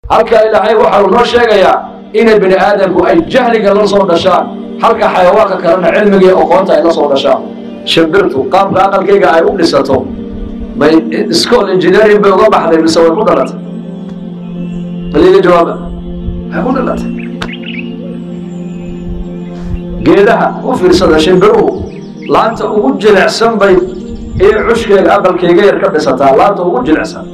halka ilaahay waxa uu noo sheegayaa inay bini aadamku ay jahliga la soo dhashaan halka xayawaanka kalena cilmiga iyo aqoonta ay la soo dhashaan shimbirtu qaabka aqalkayga ay u dhisato bay school engineering bay uga baxday mise way ku dhalatay baliga jawaaba way ku dhalatay geedaha u fiirsada shimbiruhu laanta ugu jilicsan bay iyo cushkeega aqalkayga yar ka dhisataa laanta ugu jilicsan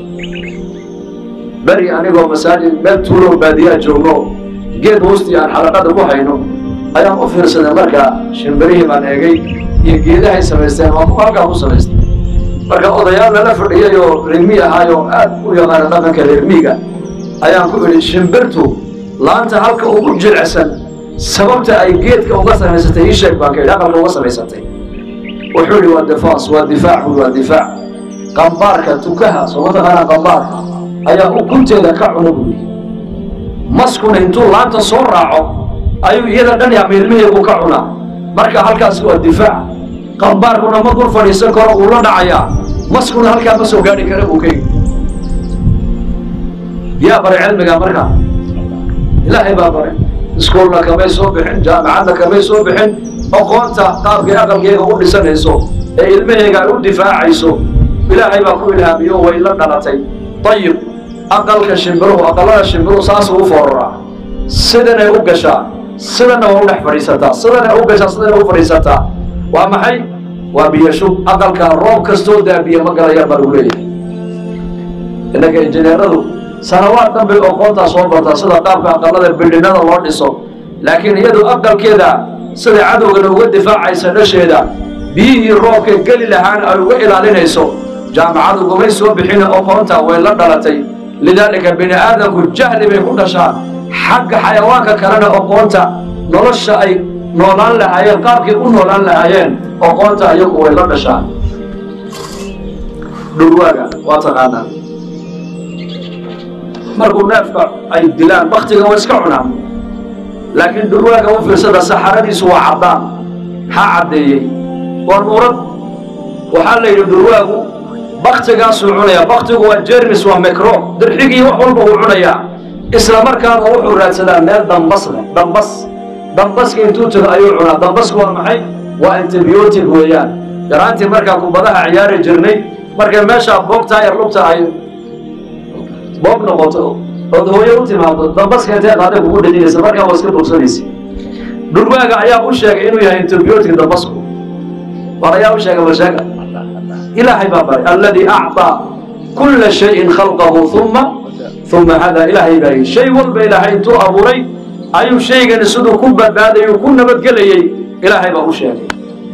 beri anigoo masaajid meel tuuloo baadiyaa joogno geed hoostii aan xalaqada ku hayno ayaan u fiirsaday markaa shimbirihii baan eegay iyo geedahay samaysteen waa kuwa halkaa ku samaystay marka odayaal lala fadhiyay oo reermi ahaayoo aad u yaqaana dhaqanka reermiiga ayaan ku idhi shimbirtu laanta halka ugu jilicsan sababta ay geedka uga samaysatay ii sheeg baan ka idhi aqalka uga samaysatay wuxuu idhi waa difaas waa difaac bui waa difaac qambaarka tukaha soo mataqaana qambaarka ayaa ukunteeda ka cuna buuri maskuna intuu laanta soo raaco ayuu iyada dhan yaa miilmiheedu ka cunaa marka halkaas waa difaac qambaarkuna ma dul fadhiisan karo uu la dhacayaa maskuna halkaa ma soo gaadhi kara buu kaygi yaa baray cilmiga marka ilaahay baa baray iskuolna kamay soo bixin jaamacadna kamay soo bixin aqoonta qaabkay aqalkeega u dhisanayso ee ilmaheega ay u difaacayso ilaahay baa ku ilhaamiyo way la dhalatay ayib aqalka shimbiruhu aqalada shimbiruhu saasuu u fooraraa sidanay u gashaa sidana waa u dhex fadhiisataa sidanay u gashaa sidanay u fadhiisataa waa maxay waa biyashub aqalka roob kastoo daa biyo ma galayaan baa lagu leeyahay innaka injineeradu sanawaad dhanbay aqoontaa soo bartaa sida qaabka aqalada bildhinada loo dhiso laakiin iyadu aqalkeeda sida cadowgana uga difaacaysa dhasheeda biyihii roobka geli lahaana ay uga ilaalinayso jaamacadu gumay soo bixina aqoonta way la dhalatay lidaalika bini aadamku jahli bay ku dhashaan xagga xayawaanka kalena aqoonta nolosha ay noolaan lahaayeen qaabkay u noolaan lahaayeen aqoonta iyagu way la dhashaan dhurwaaga waa taqaanaa markuu neefka ay dilaan baktiga way iska cunaan laakiin dhurwaaga u fiirsada saxaradiisu waa caddaan maxaa caddeeyey waa nuurad waxaa la yidhi dhurwaagu baktigaasuu cunayaa baktigu waa jermis waa micro dirxigii wax walba uu cunayaa isla markaana wuxuu raadsadaa meel dambas leh dambas dambaska intuu tago ayuu cunaa dambasku waa maxay waa antibiotic weeyaan yaraantii markaa kubadaha ciyaari jirnay markay meeshaa boogtaa yar lugta ay boog noqoto ood hooyo u timaado dambaska intee qaada kugu dhejinaysa markaa waa iska bogsanaysa dhurwaaga ayaa u sheegay inuu yahay antibiotic dambasku war ayaa u sheegay balsheega ilaahay baa baray alladii acطaa kula shayin khalqahu uma uma hada ilaahay baa yidhi shay walba ilaahay intuu abuuray ayuu shaygani siduu ku badbaadayuu ku nabadgelayey ilaahay baa u sheegay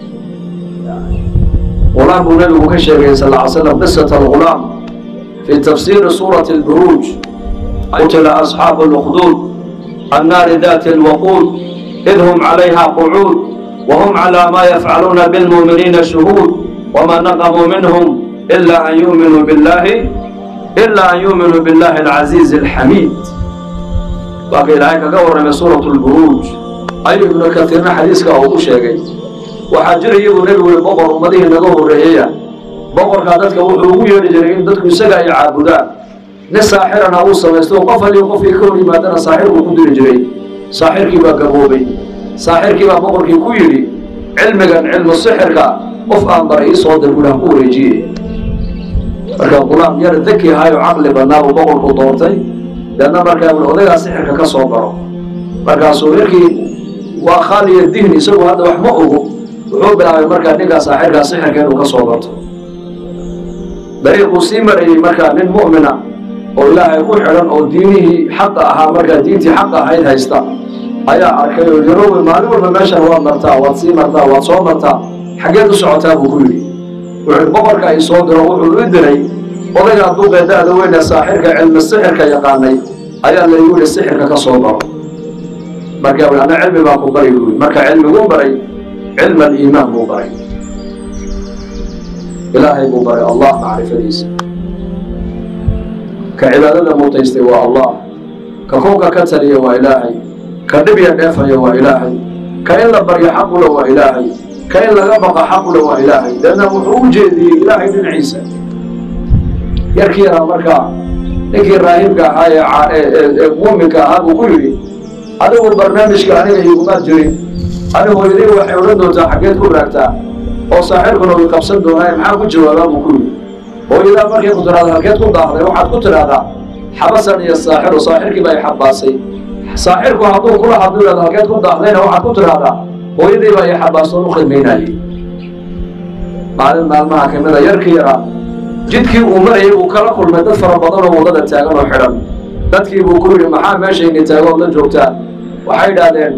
غلام النبي كشيء صلى الله عليه وسلم قصة الغلام في تفسير سورة البروج قتل أصحاب الأخدود النار ذات الوقود إذ هم عليها قعود وهم على ما يفعلون بالمؤمنين شهود وما نقموا منهم إلا أن يؤمنوا بالله إلا أن يؤمنوا بالله العزيز الحميد باقي الآية كقول من سورة البروج أي ابن كثير حديثك أو شيء waxaa jira iyagoo nebigu i boqor ummadihii naga horreeyaya boqorkaa dadka wuxuu ugu yeedhi jiray in dadku isaga ay caabudaan nin saaxirana uu samaysto qof aliyo qofkii ka hor yimaadana saaxir buu ku diri jiray saaxirkii baa gaboobay saaxirkii baa boqorkii ku yidhi cilmigan cilmu sixirka qof aan baray ii soo dir buuhi ku wareejiye marka gulaam yar daki ahaayo caqli badnaa buu boqorku doortay deedna markaa ui odagaa sixirka ka soo baro markaasuu yarkii waa khaaliya dihn isagu hadda wax ma ogo wuxuu bilaabay markaa ninkaa saaxirkaa sixirka inuu ka soo barto dariiquu sii marayey markaa nin mu'mina oo ilaahay ku xidhan oo diinihii xaqa ahaa markaa diintii xaqa ahayd haysta ayaa arkay oo yarowe maalin walba meeshan waad martaa waad sii martaa waad soo martaa xaggeed u socotaa buu ku yidhi wuxuu boqorka ay soo diro wuxuu i diray odaygaa duqee da-da weyne saaxirka cilmi sixirka yaqaanay ayaa laygu yidhi sixirka ka soo baro markaa wi ana cilmi baa ku bari buui marka cilmiguu baray cilm aliimaan buu baray ilaahay buu baray allah macrifadiisa ka cibaadada mutaystay waa allah ka koonka ka taliya waa ilaahay ka dhibya dheefaya waa ilaahay ka in la baryo xaqula waa ilaahay ka in laga baqa xaqula waa ilaahay deedna wuxuu u jeediyey ilaahay dhinaciisa yarkii yaraa markaa ninkii raahibka ahaa ee muuminka ahaa buu ku yidhi adigu barnaamijka aniga igumaad jirin anigu hooyadii waxay odhan doontaa xaggeed ku raagtaa oo saaxirkuna way qabsan doonaa maxaa ku jawaabaa buu ku yidhi hooyadaa markay ku tiraahda halkeed ku daahday waxaad ku tidhaahdaa xabasan iyo saaxiru saaxirkii baa i xabaasay saaxirku hadduu kula hadlu yidhahdo halkeed ku daahdayna waxaad ku tidhaahdaa hooyadii baa i xabaasoon u khidmaynayay maalin maalmaha ka mida yarkii yaraa jidkii uu marayay buu kala kulmay dad fara badan oo waddada taagan oo xidhan dadkii buu ku yidhi maxaa meeshayni taagood la joogtaa waxay idhaahdeen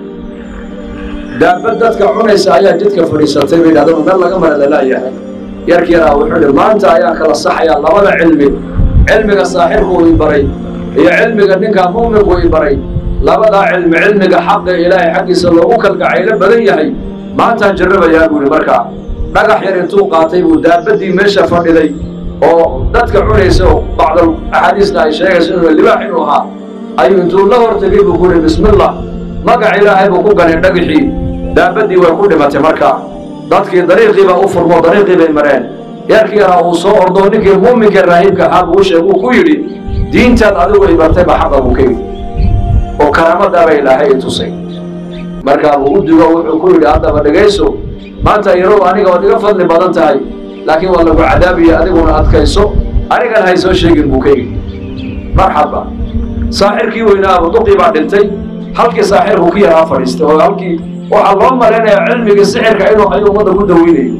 daabad dadka cunaysa ayaa jidka fadhiisatay bay idhahdeen meel laga mara lalaayahay yarkii yaraa wuxuu yidhi maanta ayaan kala saxayaa labada cilmi cilmiga saaxirku i baray iyo cilmiga ninkaa mu'minku i baray labadaa cilmi cilmiga xaqa ilaahay xaggiisa loogu kalgacaylo badan yahay maantaan jarrabayaa buu yidhi markaa dhagax yar intuu qaatay buu daabadii meesha fadhiday oo dadka cunaysa oo bacdal axaadiisna ay sheegayso inuu libaax inuu ahaa ayuu intuu la hortegay buu ku yihi bismillah magac ilaahay buu ku ganay dhagaxii daabadii way ku dhimatay markaa dadkii dariiqiiba u furmo dariiqii bay mareen yarkii yaraa uu soo ordo ninkii muuminka raahibka ahaa buu sheeg uu ku yidhi diintaad adigu i bartay baa xaqa buu ka yidhi oo karaamadaaba ilaahay i tusay markaa buu u digo wuxuu ku yidhi haddaba dhegayso maanta yarow aniga waad iga fadli badan tahay laakiin waa lagu cadaabiya adiguna adkayso anigan hay soo sheegin buu ka yidhi marxaba saaxirkii weynaa abuduqii baa dhintay halkii saaxirku ku yaraa fadhiistay oo halkii waxaa loo malaynayaa cilmigii sixirka inuu hayo ummadda ku daweynayo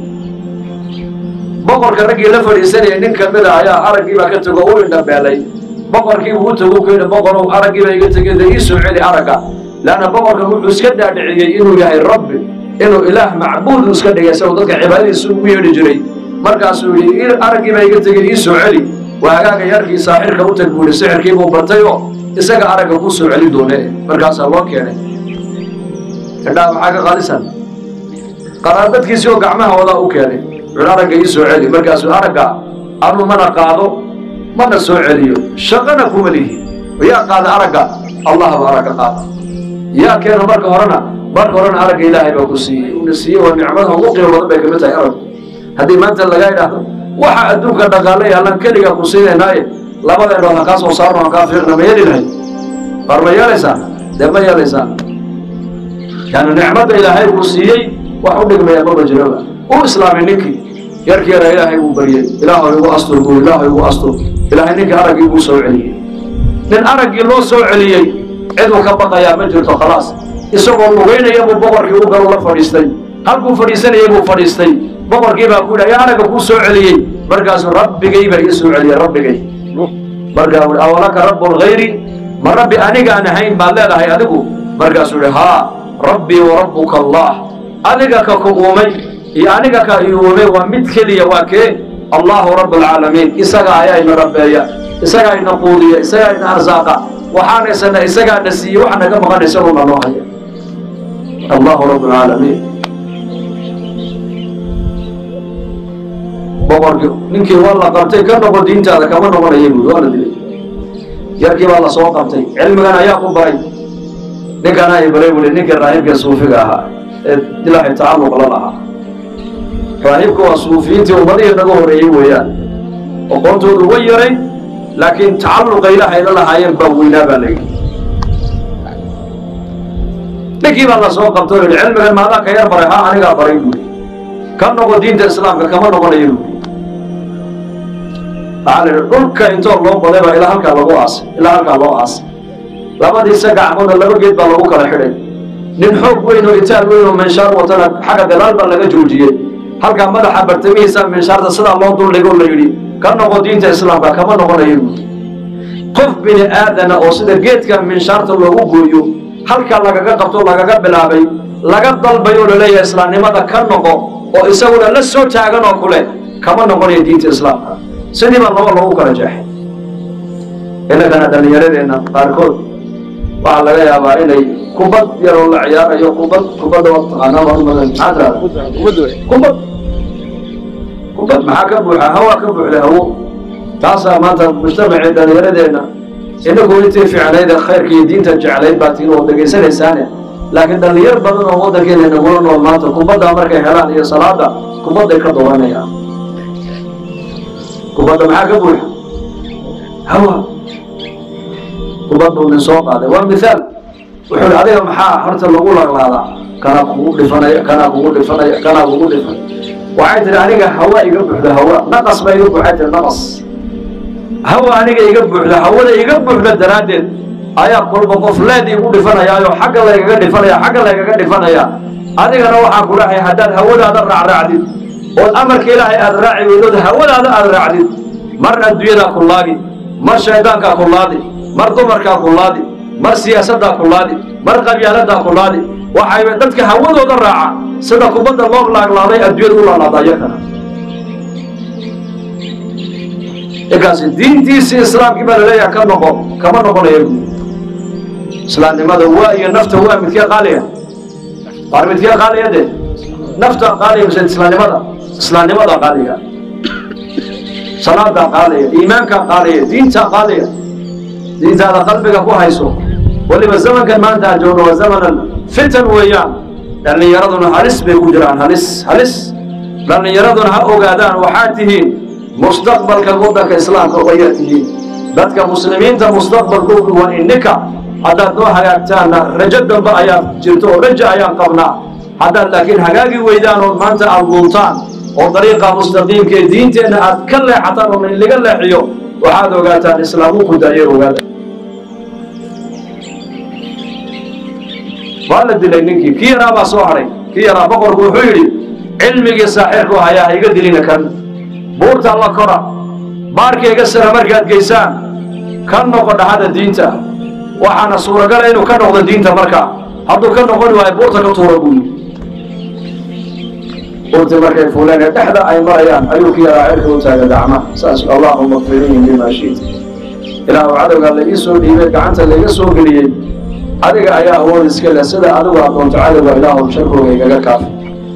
boqorka raggii la fadhiisanayay nin ka mid a ayaa araggii baa ka tego u indhabeelay boqorkii buu u tago ku yidhi boqorow araggii baa iga tegay dee ii soo celi aragga leanna boqorkan wuxuu iska dhaadhiciyey inuu yahay rabbi inuu ilaah macbuud iska dhigay isagoo dadka cibaadadiisa ugu yeedhi jiray markaasuu yidhi araggii baa iga tegay ii soo celi waa hagaaga yarkii saaxirka u tag buu yidhi sixirkii buu bartay oo isaga aragga kuu soo celi doone markaasaa loo keenay indhaha maxaa ka qaadisan qaraabadkiisii oo gacmaha wadaa u keenay wuxuu aragga ii soo celi markaasuu aragga anuu mana qaado mana soo celiyo shaqana kuma lihi yaa qaada aragga allah baa aragga qaada yaa keena marka horena marka horena aragga ilaahay baa ku siiyey una siiyey waa nicmada ugu qiimo badan bay kamid tahay araggu haddii maanta lagaa idhaahdo waxa adduunka dhaqaalay allan keligaa ku siinaynaaye labadeenoo ha kaa soo saarno ha kaa fiiqna ma yeeli lahay war ma yeelaysaa dee ma yeelaysaa yani nicmadda ilaahay uu siiyey wax u dhigmaya maba jiraba u islaamay ninkii yarkii yaraa ilaahay buu baryey ilaahow igu astur buu ilaahow igu astur ilaahay ninkii araggii buu soo celiyey nin araggii loo soo celiyey ciduu ka baqayaa ma jirto khalaas isagoo lugaynaya buu boqorkii u galu la fadhiistay halkuu fadhiisanayay buu fadhiistay boqorkii baa ku yidhi ayaa aragga kuu soo celiyey markaasuu rabbigay baa ii soo celiyey rabbigay markaa wuhi awalaka rabbun hayri ma rabbi anigaan ahayn baad leedahay adigu markaasuu yihi haa rabbii wa rabbuka allah adiga ka ku uumay iyo aniga ka i uumay waa mid keliya waa kee allahu rabb alcaalamiin isaga ayaa ina rabbeeya isagaa ina quudiya isagaa ina arsaaqa waxaanaysana isagaa na siiyey waxa naga maqan isaguna noo haya allahu rabb alcaalamiin boqorkii ninkii waa la qabtay ka noqo diintaada kama noqonaya buui waa la dilay yarkii baa la soo qabtay cilmigan ayaa ku baray ninkan ay baray buui ninkii raahibka suufiga ahaa ee ilaahay tacalluq la lahaa raahibka waa suufiyiintii ummadihii naga horeeyey weeyaan aqoontoodu way yaray laakiin tacalluqa ilaahay la lahaayeen baa weynaa baa layidhi ninkii baa la soo qabtay oo yidhi cilmigan maadaa ka yar baray ha anigaa baray buui ka noqo diinta islaamka kama noqonayo buui waxaa la yidhi dhulka intoo loo baday baa ilaa halkaa lagu aasay ilaa halkaa loo aasay labadiisa gacmoodna laba geed baa lagu kala xidhay nin xoog weyn oo itaal weyn oo minshaar watana xagga gadaal baa laga joojiyey halkaa madaxa bartamihiisa minshaarta sidaa loo duldhigo la yidhi ka noqo diinta islaamka kama noqonayo buui qof bini aadana oo sida geedka minshaarta loogu gooyo halkaa lagaga qabto lagaga bilaabay laga dalbayo oo laleeyahay islaamnimada ka noqo oo isaguna la soo taagan oo kule kama noqonayo diinta islaamka sidii baa laba loogu kala jeexay innagana dhallinyaradeenna qaarkood waxaa laga yaabaa inay kubad yaroo la ciyaarayo kubad kubadda waa taqaanaa waa umadan maxaa tirahda kubad kubad maxaa ka buuxa hawaa ka buuxda hawo taasaa maanta mujtamacii dhallinyaradeenna inagu intii fiicnaydee khayrka iyo diinta jeclayd baa tiin oo dhegaysanaysaane laakiin dhallinyar badan oo waddankeena nagula nool maanta kubaddaa markay helaan iyo salaada kubadday ka dooranayaan kubadda maxaa ka buuxa hawa kubad buu nin soo qaaday waa mithaal wuxuu hi adiga maxaa horta lagu laglaadaa kanaa kugu dhifanaya kanaa kugu dhifanaya kanaa kugu dhifan waxay tihi aniga hawa iga buuxda hawa naqas baa iga buuxay tihi naqas hawa aniga iga buuxda hawada iga buuxda daraaddeed ayaa kolba qof leed igu dhifanayaayo xagga laygaga dhifanaya xagga laygaga dhifanaya adigana waxaan ku dhahay haddaad hawadaada raacraacdid ood amarka ilaahay aada raaci weydood hawadaada aada raacdid mar adduunyadaa ku laadi mar shaydaankaa ku laadi mar dumarkaa ku laadi mar siyaasaddaa ku laadi mar qabyaaladaa ku laadi waxay dadka hawadooda raaca sida kubadda loo laaglaaday adduunyada u laalaada iyakana inkaasi diintiisii islaamkii baa laleeyaha ka noqo kama noqonaya guud islaamnimada waa iyo nafta waa midkee qaaliya waar midkee qaaliya de nafta qaaliya mise islaamnimada islaamnimada qaaliya salaadaa qaaliya iimaankaa qaaliya diintaa qaaliya diintaada qalbiga ku hayso weliba zamankan maanta aan joogno waa zamanan fitan weeyaan dhallinyaraduna halis bay ku jiraan halis halis dhallinyaraduna ha ogaadaan waxaad tihiin mustaqbalka waddanka islaamka wayaa tihiin dadka muslimiinta mustaqbalkoodu waa ininka haddaad noo hagaagtaanna rajo dambe ayaa jirto oo rajo ayaan qabnaa haddaad laakiin hagaagi weydaan oo maanta aada luuntaan oo dariiqa mustaqiimka ee diinteenna aad ka leexataan oo in laga leexiyo waxaad ogaataan islaamu ku daayay ogaada waa la dilay ninkii kii yaraa baa soo hadhay kii yaraa boqorku wuxuu yidhi cilmigii saaxirku hayaa ha iga dilina kan buurta la kora baarkayga sara markaad geysaan ka noqo dhaxada diinta waxaana suuragala inuu ka noqdo diinta markaa hadduu ka noqoni waayo buurta ka tuura buu yidhi buurtii markay fuuleen ee dhexda ay marayaan ayuu ki yaraa cirka u taagay gacmaha saas allaahuma kfirihim bima shiita ilaahu cadowgaa laii soo dhiibay gacanta laiga soo geliyey adiga ayaa awood iska leh sida adigu aad doonto cadowga ilaahu sharkooga igaga kaafi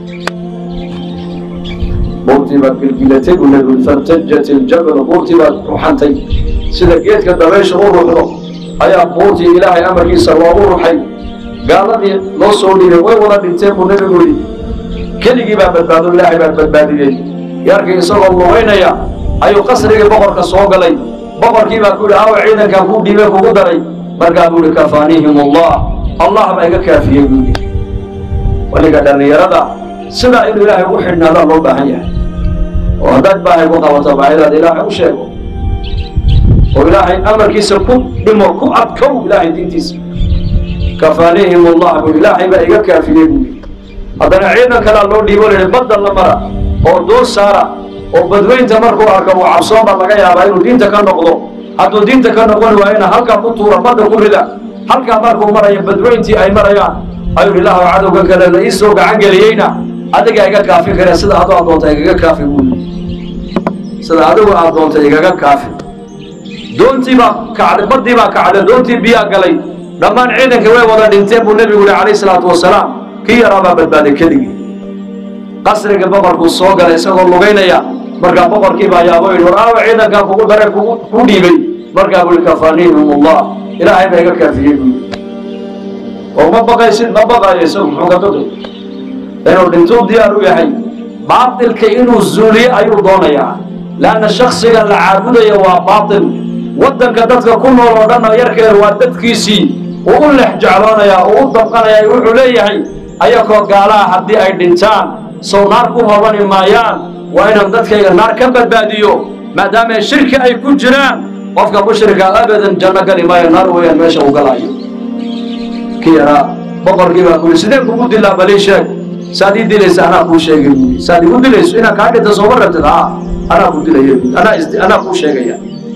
buurtii baad gilgilatay buu nabigu fartajat iljabalu buurtii baad ruxantay sida geedka dabaysha u ruxdo ayaa buurtii ilaahay amarkiisa loogu ruxay gaaladii loo soo dhiibay way wada dhinteen buu nabigu yidhi keligii baa badbaado ilaahay baa badbaadiyey yarkii isagoo lugaynaya ayuu qasrigii boqorka soo galay boqorkii baa ku yidhi awa ciidankan kuu dhiibay kugu daray markaa buu yidhi kafaanihim allah allah baa iga kaafiyey buu yidhi weliga dhallinyarada sidaa inuu ilaahay ugu xidhnaadaa loo baahan yahay oo haddaad baahay ku qabato baahidaada ilaahay u sheego oo ilaahay amarkiisa ku dhimo ku adkow ilaahay diintiisa kafaanihim allah buu ilaahay baa iga kaafiyey buu yidhi haddana ciidan kalea loo dhiibo la yidhi badda la mara oo duur saara oo badweynta markuu arko uu cabsoon baa laga yaabaa inuu diinta ka noqdo hadduu diinta ka noqon waayona halkaa ku tuura badda ku rida halkaa markuu marayo badweyntii ay marayaan ayuu ilaahu cadowga kale la ii soo gacan geliyeyna adiga iga kaafi kare sida adu aad doonta igaga kaafi buu yidhi sida adigu aad doonta igaga kaafi doontii baa kacday baddii baa kacday doontii biyaa galay dhammaan ciidanka way wada dhinteen buu nebigu yihi calayhi salaatu wasalaam kii yaraa baa badbaaday keligii qasriga boqorkuu soo galay isagoo lugaynaya markaa boqorkii baa yaabo yidhi war aawa ciidankan kugu dare kugu ku dhiibay markaa buu yihi kafaanihim allah ilaahay baa iga kaafiyey buu yidhi oo ma baqaysid ma baqayo isagu muxuu ka baqay inuu dhintuu diyaar u yahay baatilka inuu zuuliyo ayuu doonayaa leanna shaksiga la caabudaya waa baatil waddanka dadka ku nool oo dhan oo yarkeeda waa dadkiisii uu u lex jecloonayaa uu u dabqanayaa wuxuu leeyahay ayakoo gaalaha haddii ay dhintaan sow naar ku hobani maayaan waa inaan dadkayga naar ka badbaadiyo maadaama shirki ay ku jiraan qofka mushrika abadan janno gali maayo naar weeyaan meesha uu galaayo ki yaraa boqorkii baa kuyidhi sideen kugu dilaa balii sheeg saad ii dilaysa anaa kuu sheegay buui saad igu dilayso inaan kaa dhinta sooma rabtid haa anaa ku dilaya buui anaa is anaa kuu sheegaya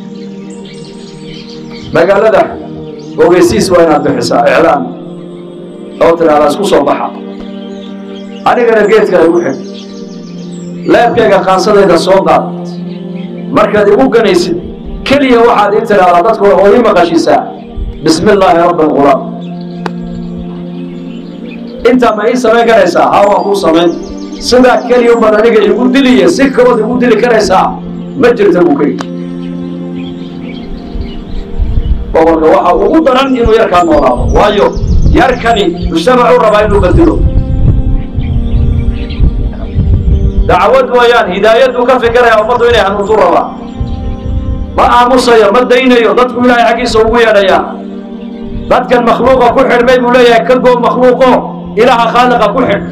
magaalada ogeysiis waa inaad bixisaa iclaan oo tidhahdaa isku soo baxa anigana geedka igu xig leebkayga qaansadayda soo qaad markaad igu ganaysid keliya waxaad ii tidhahdaa dadku oo ii maqashiisaa bismi illaahi rabbi alqulaam intaa ma ii samayn karaysaa haa waan kuu samayn sidaa keliya ubaad aniga igu diliya si kalood igu dili karaysaa ma jirta buu ka yidhi boqorka waxa ugu daran inuu yarkaa noolaado waayo yarkani mujtamacuu rabaa inuu badilo dacwad mooyaan hidaayaduu ka fikiraya ummaddu inay hanuuntu rabaa ma aamusayo ma daynayo dadku ilaahay xaggiisa ugu yeedhayaa dadkan makhluuqa ku xidhmay buu leeyahay ka goo makhluuqo ilaaha khaaliqa ku xidh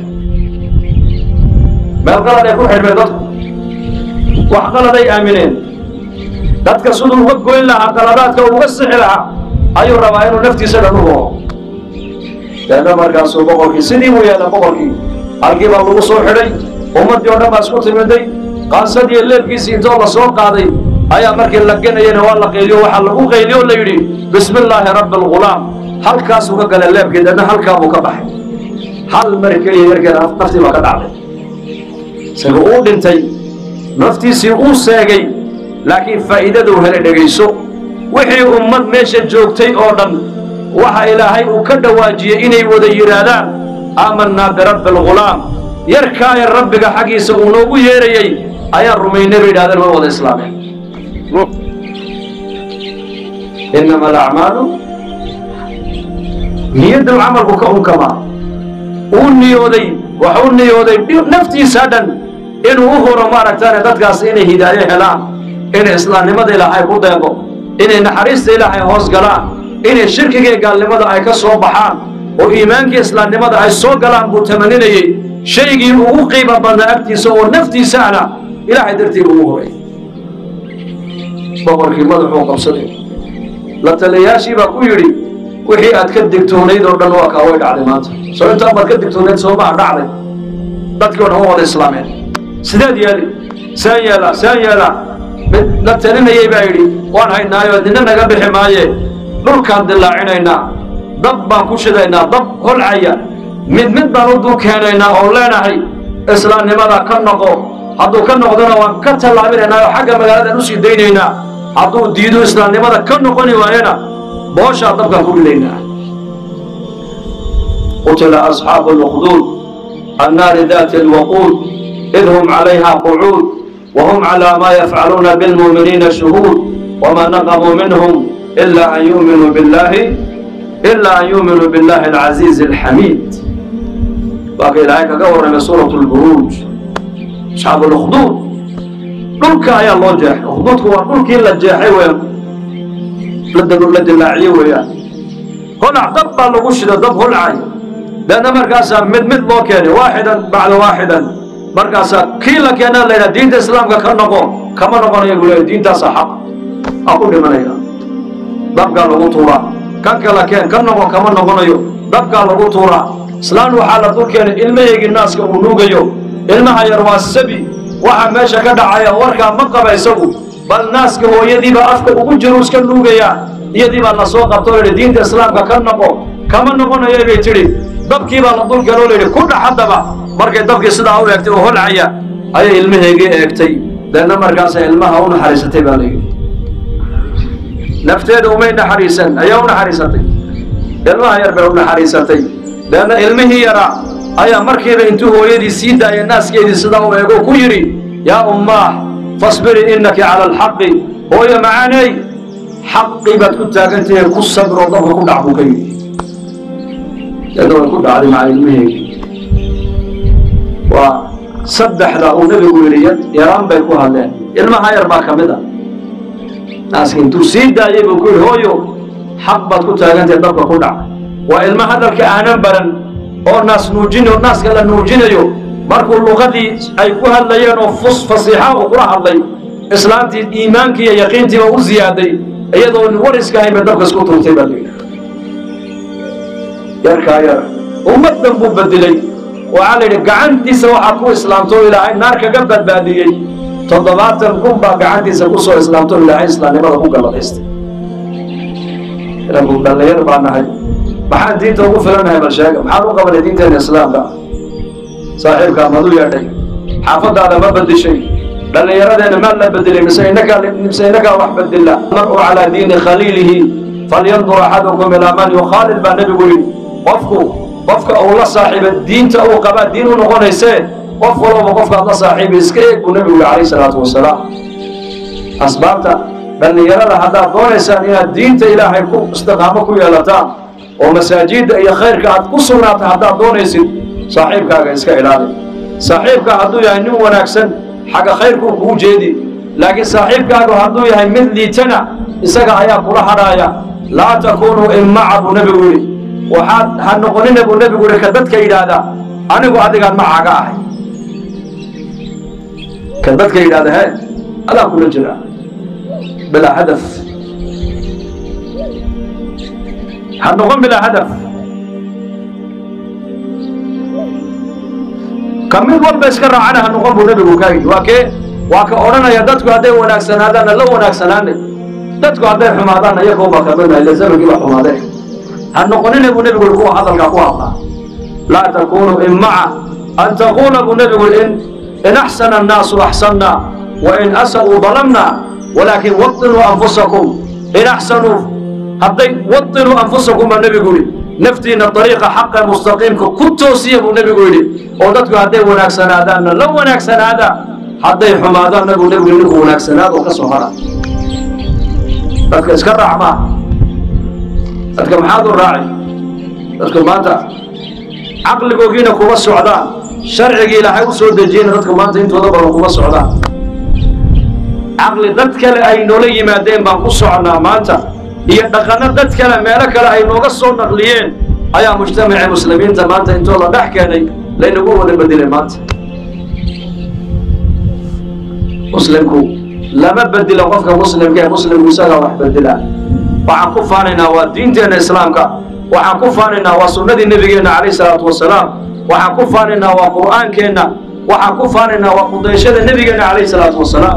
meel qalad ay ku xidhmeen dadku wax qaladay aamineen dadka siduu uga goyn lahaa qaladaadka uga sixi lahaa ayuu rabaa inuu naftiisa dhan u roho deedna markaasuu boqorkii sidii buu yeela boqorkii halkii baa lagu soo xidhay ummaddii oo dhan baa isku timiday qaansadii leebkiisii intoo la soo qaaday ayaa markii la genayana waa la qayliyo waxaa lagu qayliyo o la yidhi bismi illaahi rabbi algulaam halkaasuu ka galay leebkii deedna halkaa buu ka baxay hal mar keliya yarkeeda naftii baa ka dhacday isaga uu dhintay naftiisii uu seegay laakiin faa'iidaduu helay dhegayso wixii ummad meesha joogtay oo dhan waxa ilaahay uu ka dhawaajiyey inay wada yidhaahdaan aamanaa birabbi algulaam yarkaaya rabbiga xaggiisa uu noogu yeerayey ayaan rumaynay bay yidhahdeen way wada islaameen inama alacmaalu niyaddu camalku ka unkamaa uu niyooday waxuu niyooday naftiisa dhan inuu u horo maaragtaane dadkaas inay hidaayo helaan inay islaamnimada ilaahay ku deeqo inay naxariista ilaahay hoos galaan inay shirkigai gaalnimada ay ka soo baxaan oo iimaankii islaamnimada ay soo galaan buu tamaninayey shaygii ugu qiimo badnaa agtiisa oo naftiisaana ilaahay dartii ugu horay boqorkii madaxuu qabsaday la taliyayaashii baa ku yidhi wixii aad ka digtoonayd oo dhan waa kaa way dhacday maanta soo intaan baad ka digtoonayd soomaa dhacday dadkii o dhan waa wada islaameen sideed yeeli saan yeelaa saan yeelaa mid la talinayay baa yidhi waan haynaayo nina naga bixi maaye dhulkaan dilaacinaynaa dab baan ku shidaynaa dab holcaya mid mid baan u dul keenaynaa oo leenahay islaamnimada ka noqo hadduu ka noqdona waan ka tallaabinaynaa oo xagga magaaladaan usii daynaynaa hadduu diido islaamnimada ka noqoni waayana booshaa dabkaan ku ridaynaa qutila asxaabu lukduud annaari daati alwaquud id hum calayha qucuud وهم على ما يفعلون بالمؤمنين شهود وما نقموا منهم إلا أن يؤمنوا بالله إلا أن يؤمنوا بالله العزيز الحميد باقي الآية كقول من سورة البروج أصحاب الأخدود دولك يا الله جاح أخدودك هو دولك إلا جاحي ويا لدى لدى اللاعي ويا هنا دب لغوش دب هلعي لأن مركزها مد مد لوكيني واحدا بعد واحدا markaasaa kii la keenaa la yidhaha diinta islaamka ka noqo kama noqonayo buu leeyahy diintaasa xaq aa ku dhimanaya dabkaa lagu tuuraa kan kala keen ka noqon kama noqonayo dabkaa lagu tuuraa islaan waxaa la dul keenay ilmaheygii naaska uu nuugayo ilmaha yar waa sabi waxa meesha ka dhacaya warkaa ma qaba isagu bal naaska hooyadiibaa afka ugu jiru iska nuugayaa iyadii baa la soo qabto o yidhi diinta islaamka ka noqo kama noqonayo bay tidhi dabkii baa la dul keenoo la yidhi ku dhax haddaba markay dabkii sidaa u eegtay oo holcaya ayay ilmaheygii eegtay deedna markaasay ilmaha u naxariisatay baa layidhi nafteeda umay naxariisan ayaa u naxariisatay ilmaha yar bay u naxariisatay deedna ilmihii yaraa ayaa markiiba intuu hooyadii sii daayay naaskeedii sidaa u eego ku yidhi yaa ummaah fasbiri innaki cala alxaqi hooyo macaaney xaqii baad ku taagantahe ku sabro dabka ku dhac buu ka yidhi deedna way ku dhacday maca ilmaheygii waa saddexda uu nebigu yidhi yaraan bay ku hadleen ilmaha yar baa ka mid a naaska intuu sii daayay buu ku yidhi hooyo xaq baad ku taagantahay dabka ku dhac waa ilma hadalka aanan baran oo naas nuujinayo naaska la nuujinayo markuu luqadii ay ku hadlayeen oo fus fasiixa uu kula hadlay islaamtii iimaankii iyo yaqiintiiba u ziyaaday iyadoo wariska hayn bay dabka isku turtay baa layidhi yarkaa yar ummaddan buu bedelay waxaa la yidhi gacantiisa waxaad ku islaamto o ilaahay naar kaga badbaadiyey toddobaatan kun baa gacantiisa ku soo islaamto o ilaahay islaamnimada ku galladaystay inagu dhallinyar baa nahay maxaan diinta ugu filanahay bal sheega maxaan u qabanay diinteena islaamka saaxiibkaa madu yeedhay xaafadaada ma bedishay dhallinyaradeena maa la bedelay mise inakaa mise inakaa wax bedela mar'u calaa diini khaliilihi falyandur axadukum ilaa man yukhaalil baa nebigu yidhi qofku qofka uu la saaxiiba diinta uu qabaa diin u noqonaysee qof walba qofkaad la saaxiiba iska eeg buu nebigu yihi calayhi salaatu wasalaam asbaabta dhallinyarada haddaad doonaysaan inaad diinta ilaahay ku istiqaamo ku yeelataan oo masaajidda iyo khayrka aad ku sugnaata haddaad doonaysid saaxiibkaaga iska ilaali saaxiibka hadduu yahay nin wanaagsan xagga khayrkuu kuu jeedi laakiin saaxiibkaagu hadduu yahay mid liitana isaga ayaa kula hadhaaya laa takuunuu immaca buu nebigu yidhi waxaad ha noqonina buu nebigu yidhi ka dadka yidhaahdaa anigu adigaan macaaga ahay ka dadka yidhahda he adaa kula jira bilaa hadaf ha noqon bilaa hadaf ka mid walba iska raacana ha noqon buu nebigu kaa yidhi waa kee waa ka odhanaya dadku hadday wanaagsanaadaanna la wanaagsanaanay dadku hadday xumaadaanna iyagooba ka midna ila zamankii baa xumaadee ha noqonina buu nebigu yidhi kuwa hadalkaa ku hadlaa laa takunuu immaca an taquula buu nebigu yidhi in in axsana annaasu axsanna wa in asa'uu dalamna walaakin watinuu anfusakum in axsanuu hadday watinuu anfusakum baa nebigu yidhi naftiina dariiqa xaqa mustaqiimka ku toosiya buu nebigu yidhi oo dadku hadday wanaagsanaadaanna la wanaagsanaada hadday xumaadaanna buu nebigu yidhi ninku wanaagsanaad oo ka soo hara dadka iska raac maa dadka maxaad u raaci dadku maanta caqligoogiina kuma socdaan sharcigii ilaahay u soo dejiyeyna dadku maanta intooda badan kuma socdaan caqli dad kale ay noola yimaadeen baan ku soconnaa maanta iyo dhaqanno dad kale meelo kale ay nooga soo naqliyeen ayaa mujtamacii muslimiinta maanta intoo la dhex keenay laynagu wada bedelay maanta muslimku lama bedilo qofka muslimka ee muslimku isagaa wax bedela waxaan ku faanaynaa waa diinteenna islaamka waxaan ku faanaynaa waa sunnadii nebigeenna calayh salaatu wasalaam waxaan ku faanaynaa waa qur'aankeenna waxaan ku faanaynaa waa qudayshada nebigeenna calayh salaatu wasalaam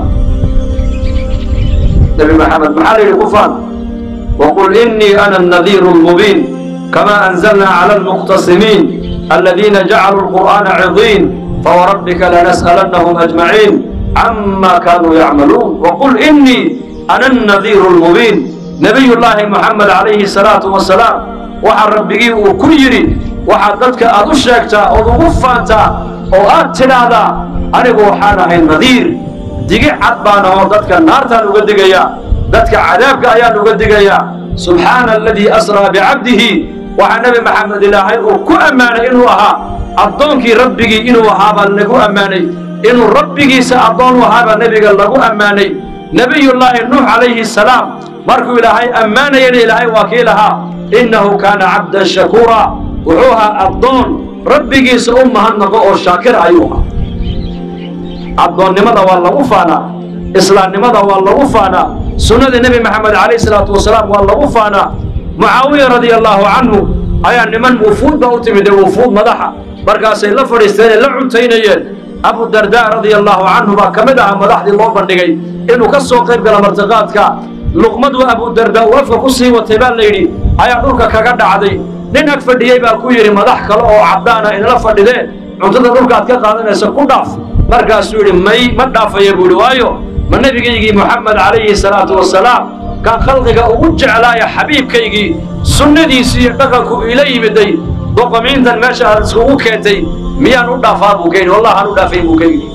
nebi maxamed maxaa la yidhi ku faan waqul innii ana annadiiru almubiin kama anzalna cala almuqtasimiin aladiina jacaluu alqur'aana cidiin fawarabbika lanas'alannahum ajmaciin cama kaanuu yacmaluun waqul innii ana annadiiru almubiin nebiyullaahi moxamed calayhi salaatu wasalaam waxaa rabbigii uu ku yidhi waxaad dadka aad u sheegtaa ood ugu faantaa oo aad tidhaahdaa anigu waxaan ahay nadiir digi cad baan ahoo dadka naartaan uga digayaa dadka cadaabka ayaan uga digayaa subxaana aladii asraa bicabdihi waxaa nebi maxamed ilaahay uu ku ammaanay inuu ahaa addoonkii rabbigii inuu ahaabaa lagu ammaanay inuu rabbigiisa addoon u ahaabaa nebiga lagu ammaanay nebiyullaahi nuux calayhi salaam markuu ilaahay ammaanayana ilaahay waa kii lahaa innahu kaana cabdan shakuura wuxuu ahaa addoon rabbigiisa u mahadnaqo oo shaakir ayuu ahaa addoonnimada waa lagu faanaa islaamnimada waa lagu faanaa sunnada nebi maxamed calayh salaatu wasalaam waa lagu faanaa mucaawiya radia allaahu canhu ayaa niman wufuud baa u timid ee wufuud madaxa markaasay la fadhiisteen ee la cuntaynayeen abu dardaa radia allaahu canhu baa ka mid ahaa madaxdii loo bandhigay inuu ka soo qayb gala martiqaadka luqmadu abu dardaa uu afka ku sii watay baa la yidhi ayaa dhulka kaga dhacday nin ag fadhiyey baa ku yidhi madax kale oo caddaana inala fadhideen cuntada dhulkaad ka qaadanaysa ku dhaaf markaasuu yidhi may ma dhaafaya buu yidhi waayo ma nebigaygii moxamed calayhi salaatu wasalaam kaan khalqiga ugu jeclaaya xabiibkaygii sunnadiisii iyo dhaqanku ila yimiday doqomiintan meesha aad iskugu keentay miyaan u dhaafaa buu ka yidhi wallahi aan u dhaafayn buu ka yidhi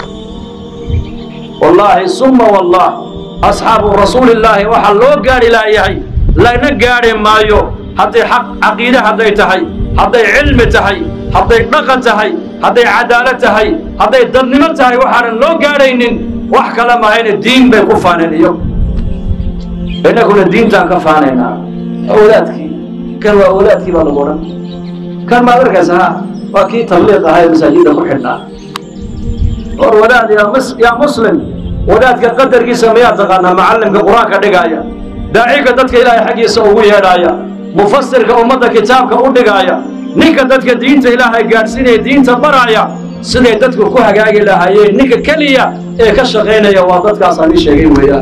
wallaahi summa wallah asxaabu rasuulillaahi waxaa loo gaadhi laayahay lana gaadhi maayo hadday xaq caqiide hadday tahay hadday cilmi tahay hadday dhaqan tahay hadday cadaalad tahay hadday dadnimo tahay waxaanan loo gaadhaynin wax kale mahayne diin bay ku faaneen iyagu innaguna diintaan ka faanaynaa awlaadkii kan waa awlaadkii baa lagu odhan kan maad arkaysa ha waa kii tabliiq ahaa ee masaajidda ku xidhnaa war wadaad yaa mus yaa muslim wadaadka qadarkiisa miyaa taqaanaa macallimka qur-aanka dhigaaya daaciga dadka ilaahay xaggiisa ugu yeedhaaya mufasirka ummadda kitaabka u dhigaaya ninka dadka diinta ilaahay gaadhsiinaya diinta baraaya siday dadku ku hagaagi lahaayeen ninka keliya ee ka shaqaynaya waa dadkaas aan ii sheegay weeyaan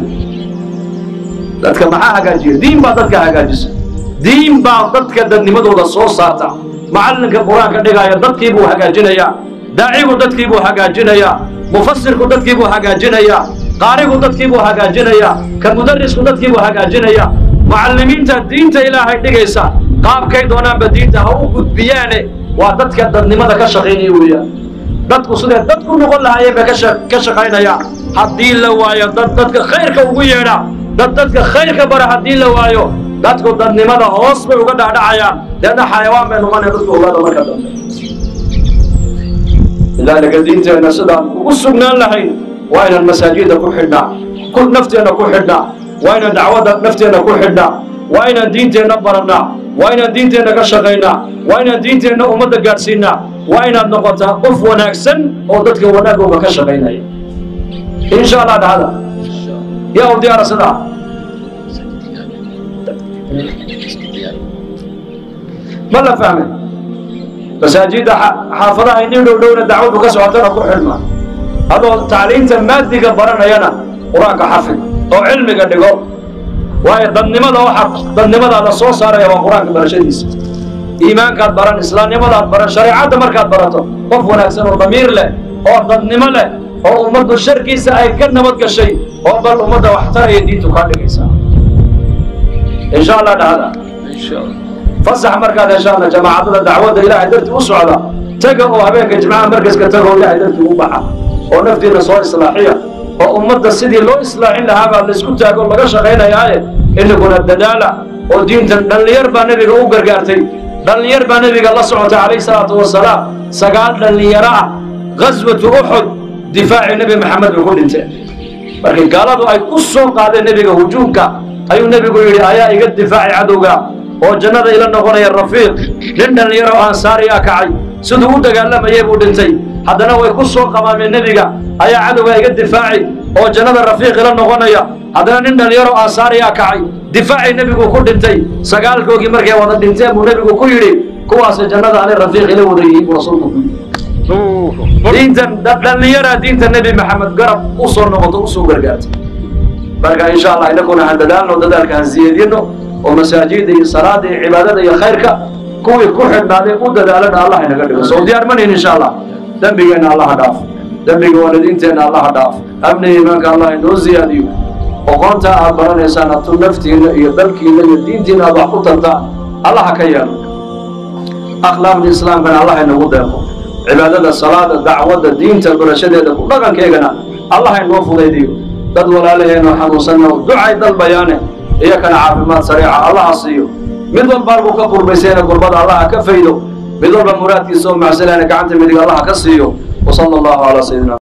dadka maxaa hagaajiya diin baa dadka hagaajisa diin baa dadka dadnimadooda soo saarta macallinka qur-aanka dhigaaya dadkii buu hagaajinayaa daacigu dadkii buu hagaajinayaa mufasirku dadkii buu hagaajinayaa qaarigu dadkii buu hagaajinayaa ka mudarisku dadkii buu hagaajinayaa mucallimiinta diinta ilaahay dhigaysa qaabkay doonaanba diinta ha u gudbiyaane waa dadka dadnimada ka shaqaynaya weeyaan dadku sidee dadku noqon lahaayeen bay ka shaqaynayaan haddii la waayo dad dadka khayrka ugu yeedha dad dadka khayrka bara haddii la waayo dadku dadnimada hoos bay uga dhaadhacayaan deedna xayawaan bay noqonaya dadku ogaada marka dambe lidaalika diinteenna sidaan ugu sugnaan lahayn waa inaan masaajidda ku xidhnaa nafteenna ku xidhnaa waa inaan dacwadda nafteenna ku xidhnaa waa inaan diinteenna barannaa waa inaan diinteenna ka shaqaynaa waa inaan diinteenna ummadda gaadhsiinaa waa inaad noqotaa qof wanaagsan oo dadka wanaagooga ka shaqaynaya insha allah dhahda yaa u diyaara sidaa ma la fahmay masaajidda xaafadaha inii dhow dhowna dacwadu ka socotana ku xidhma adoo tacliinta maadiga baranayana qur-aanka xafid oo cilmiga dhigo waayo dadnimada waxa dadnimadaada soo saaraya waa qur-aanka barashadiisa iimaankaad baran islaamnimadaad baran shareecadda markaad barato qof wanaagsan oo damiir leh oo dadnimo leh oo ummaddu sharkiisa ay ka nabad gashay oo bal ummadda wax taraya diintu kaa dhigaysaa insha allah dhahda fasax markaad heshaana jamaacadada dacwadda ilaahay dartii u socda taga oo habeenka jimcaha markaska taga oo ilaahay dartii u baxa oo naftiina soo islaaxiya oo ummadda sidii loo islaaxin lahaa baa laysku taago laga shaqaynayaaye inaguna dadaala oo diintan dhallinyar baa nebiga u gargaartay dhallinyar baa nebiga la socotay calayhi salaatu wasalaam sagaal dhallinyaro ah ghaswatu uxud difaacii nebi maxamed bay ku dhinteen markii gaaladu ay ku soo qaadeen nebiga hujuumka ayuu nebigu yidhi ayaa iga difaacay cadowga oo jannada ila noqonaya rafiiq nin dhallinyaro ansaariyaa kacay siduu u dagaalamayay buu dhintay haddana way ku soo qabaameen nebiga ayaa cadowga iga difaaci oo jannada rafiiq ila noqonaya haddana nin dhallinyaro ansaariyaa kacay difaacii nebigu ku dhintay sagaalkoogii markay wada dhinteen buu nebigu ku yidhi kuwaasi jannada ani rafiiq ila wada yihiin buu rasuulku ku yidhi diintan dhallinyaraa diinta nebi maxamed garab u soo noqoto usoo gargaartay marka insha allah inakuna han dadaalno dadaalka han siyeedino oo masaajida iyo salaada iyo cibaadada iyo khayrka kuwii ku xidhnaaday u dadaalana allah inaga dhigo soo diyaar manayn insha allah dembigeenna allaha dhaaf dembiga waalidiinteenna allaha dhaaf amniga iimaanka allah inoo ziyaadiyo oqoonta aad baranaysaan atu naftiinna iyo dalkiinna iyo diintiinna aad wax ku tartaan allaha ka yeelo akhlaaqda islaamkana allah inagu deeqo cibaadada salaada dacwadda diinta barashadeeda ku dhaqankeegana allah inoo fudaydiyo dad walaalaheenoo xanuunsanna ducay dalbayaane iyakana caafimaad sariica allaha siiyo mid walba halkuu ka kurbaysayna gurbada allaha ka faydo mid walba muraadkiisa oo macsalana gacanta midig allaha ka siiyo wasala allahu calaa sayidina